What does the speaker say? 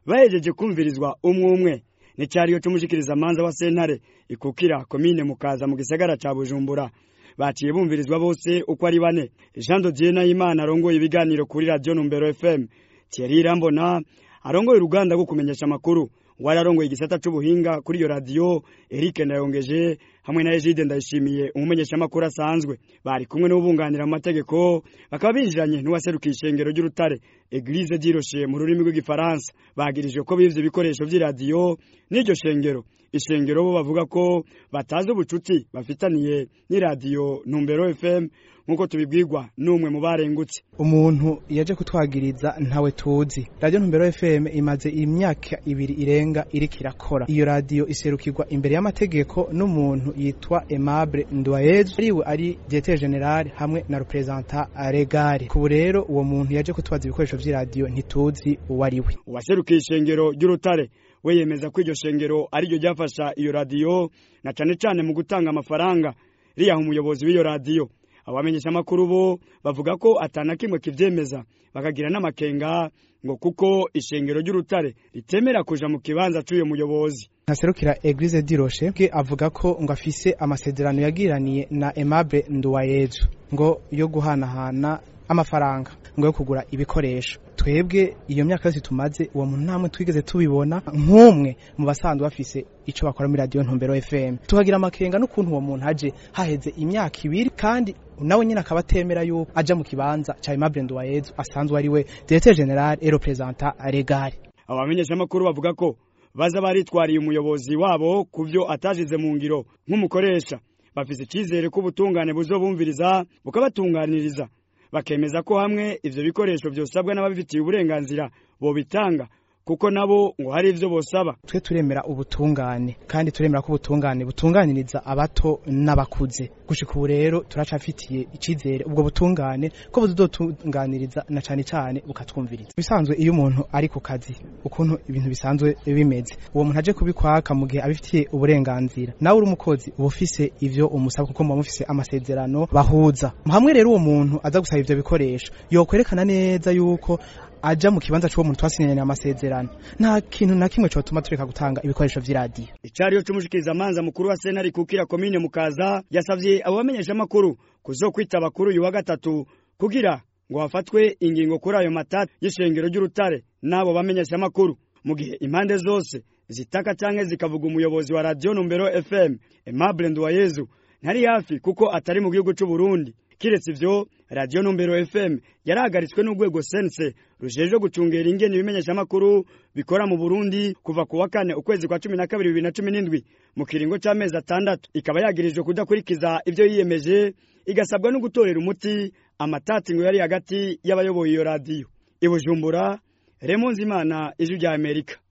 bahejeje kumvirizwa umwe umwe n'icyariyo cy'umushikiriza manza wa sentare ikukira komine mukaza mu gisagara ca bujumbura baciye bumvirizwa bose uko ari bane jean dodier nahimana arongoye ibiganiro kuri radiyo numbero fm thierry irambona arongoye uruganda rwo kumenyesha amakuru wari arongoye igisata c'ubuhinga kuri iyo radiyo eric ndayongeje hamwe na egide ndayishimiye umumenyeshamakuru asanzwe bari kumwe n'ubunganira mu mategeko bakaba binjiranye n'uwaserukiye ishengero ry'urutare eglise diroshe mu rurimi rw'igifaransa bagirijwe ko bivye ibikoresho vy'iradiyo n'iryo shengero ishengero bo bavuga ko batazi ubucuti bafitaniye n'iradiyo numbero fm nk'uko tubibwirwa n'umwe mu barengutse umuntu yaje kutwagiriza ntawe tuzi radiyo ntumbero fm imaze imyaka ibiri irenga iriko irakora iyo radiyo iserukirwa imbere y'amategeko n'umuntu yitwa aimable ndwayezu ariwe ari diete general hamwe na representa regare kubu rero uwo muntu yaje kutwaza ibikoresho vy'iradiyo ntituzi uwo ari we uwaserukiye ishengero ry'urutare we yemeza ko iryo shengero ariryo ryafasha iyo radiyo na cane cane mu gutanga amafaranga riyaha umuyobozi w'iyo radiyo abamenyesha amakuru bo bavuga ko atana kimwe kivyemeza bakagira n'amakenga ngo kuko ishengero ry'urutare ritemera kuja mu kibanza c'uyo muyobozi ntaserukira eglise diroshe bwe avuga ko ngo afise amasezerano yagiraniye na aimable nduwayezu ngo yo guhanahana amafaranga ngo yo kugura ibikoresho twebwe iyo myaka yose tumaze uwo muntu ntamwe twigeze tubibona nk'umwe mu basanzwe bafise ico bakora muri radio ntumbero FM tuhagira amakenga n'ukuntu uwo muntu aje haheze imyaka ibiri kandi nawe nyine akaba atemera yuko aja mu kibanza ca Aimable Nduwayezu asanzwe ari we directeur general et représentant legal abamenyesha amakuru bavuga ko baza baritwariye umuyobozi wabo kuvyo atajize mu ngiro nk'umukoresha bafise icizere ko ubutungane buzobumviriza bukabatunganiriza bakemeza ko hamwe ivyo bikoresho vyosabwa n'ababifitiye uburenganzira bobitanga kuko nabo ngo hari ivyo bosaba twe turemera ubutungane kandi turemera ko ubutungane butunganiriza abato n'abakuze gushika ubu rero turacafitiye icizere ubwo butungane ko buzotunganiriza na cane cane bukatwumviriza bisanzwe iyo umuntu ari ku kazi ukuntu ibintu bisanzwe bimeze uwo muntu aje kubikwaka mu gihe abifitiye uburenganzira nawe uri umukozi uba ufise ivyo umusaba kuko muba mufise amasezerano bahuza hamwe rero uwo muntu aza gusaba ivyo bikoresho yokwerekana neza yuko aja mu kibanza c'uwo muntu twasinyanye amasezerano nta kintu na kimwe cotuma tureka gutanga ibikoresho vy'iradiyo icariyo c'umushikiriza manza mukuru wa sentare kukira komine mukaza yasavye abo bamenyesha amakuru kuzokwitaba kuri uyu wa gatatu kugira ngo hafatwe ingingo kuri ayo matati y'ishengero ry'urutare n'abo bamenyesha amakuru mu gihe impande zose zitaka canke zikavuga umuyobozi wa radiyo numbero fm aimable nduwayezu ntari hafi kuko atari mu gihugu c'u Burundi kiretse ivyo radiyo numbero fm yarahagaritswe n'urwego sense rujejwe gucungera ingene ibimenyesha amakuru bikora mu burundi kuva ku wa kane ukwezi kwa cumi na kabiri bibiri na cumi n'indwi mu kiringo c'amezi atandatu ikaba yagirijwe kudakurikiza ivyo yiyemeje igasabwa no gutorera umuti amatati ngo yari hagati y'abayoboye iyo radiyo i bujumbura remonzimana ijwi rya amerika